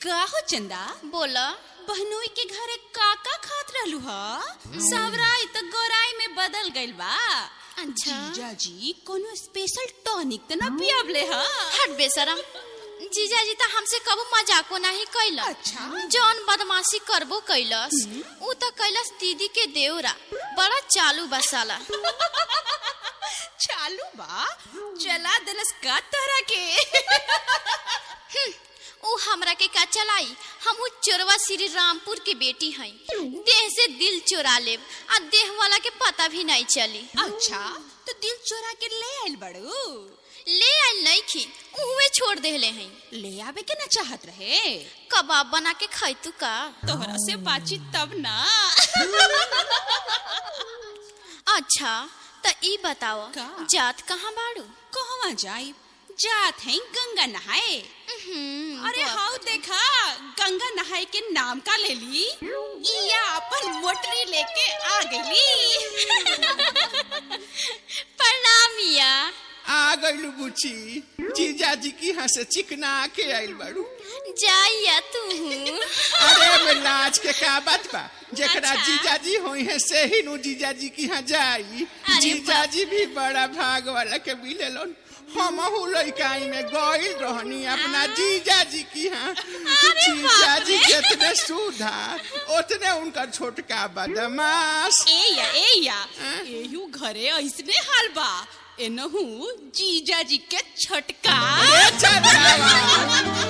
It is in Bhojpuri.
का हो चंदा बोला बहनोई के घरे काका खात रहलू ह सवराई त गोराई में बदल गइल बा अच्छा जीजाजी कोनो स्पेशल टॉनिक त ना पियावले ह हट बेसरम जीजाजी त हमसे कबो मजाको नहीं कैलस अच्छा। जौन बदमाशी करबो कैलस ऊ त कैलस दीदी के देवरा बड़ा चालू बसाला चालू बा चला दलस का तरह के ऊ हमरा के का चलाई हम ऊ चोरवा श्री रामपुर के बेटी हई देह से दिल चोरा लेब आ देह वाला के पता भी नहीं चली अच्छा तो दिल चोरा के ले आइल बड़ू ले आइल नहीं खी उहे छोड़ देले हई ले आवे के ना चाहत रहे कबाब बना के खैतू का तोहरा से बातचीत तब ना अच्छा त ई बताओ का? जात कहाँ बाड़ू कहवा जाई जात है गंगा नहाए हम्म, अरे बाप हाउ देखा गंगा नहाए के नाम का ले ली इया अपन मोटरी लेके आ गईली प्रणाम मिया आ गइलू बुची जीजाजी की यहाँ से चिकना के आइल बाड़ू जाइया तू अरे में लाज के का बात बा जेकरा अच्छा। जीजाजी होई है से ही नु जीजाजी की यहाँ जाई अरे जीजाजी भी बड़ा भाग वाला के मिलेलन हमहू लइकाई में गइल रहनी अपना जीजाजी की यहाँ जीजाजी जितने सुधार उतने उनका छोटका बदमाश ए या ए या हाँ? एहू घरे ऐसने हाल बा एनहू जीजा जी के छटका ए चढ़ावा